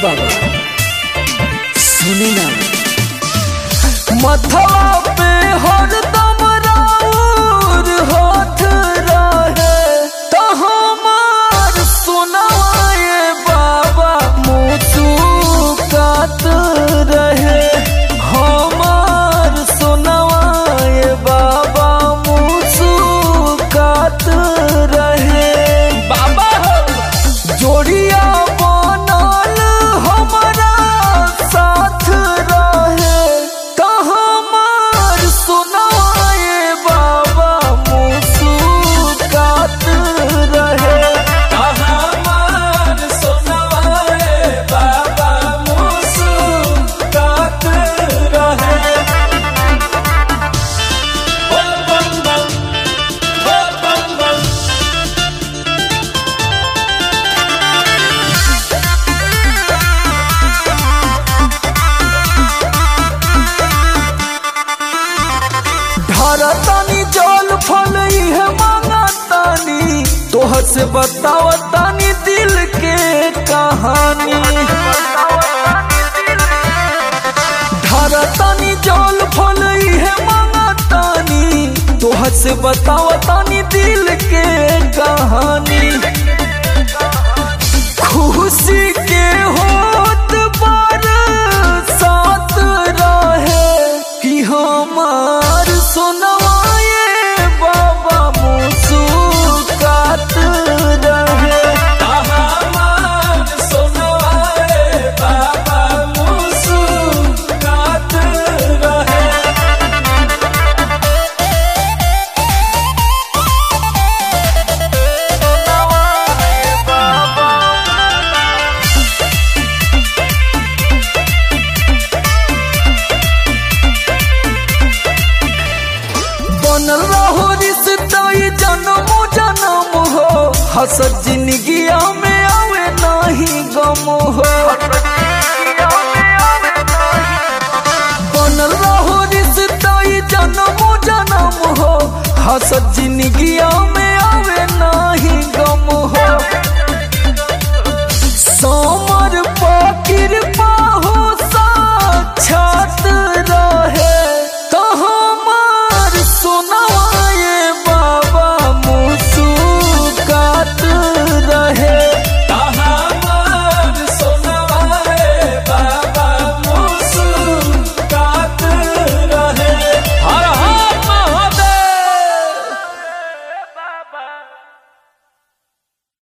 बाबा सुनी ना मथवा पे हरदम राउर हाथ रहे तो हमार सुनाए बाबा मुचुकात रहे हमार सुनाए बाबा मुचुकात रहे बाबा हो जोड़िया बनल हमारा साथ रहे तो हमार सुनाए बाबा मुस्कुरात रहे तो हमार सुनाए बाबा मुस्कुरात रहे बोल बम बम बोल बम बम ढरतानी जल फल इहे मांगतानी तोहर से बतावतानी दिल के कहानी ढरतानी जल फल इहे मांगतानी तोहर से बतावतानी दिल के कहानी खुशी के होत पर साथ रहे कि हमार सुनवाए बाबा मुस्कुरात रहे हमार सुनवाए बाबा मुस्कुरात रहे बनल रहो रिश्ता ये जन्म जन्म हो हसत जिंदगिया में आवे नहीं गम हो बनल रहो रिश्ता ये जन्म जन्म हो हसत जिंदगिया में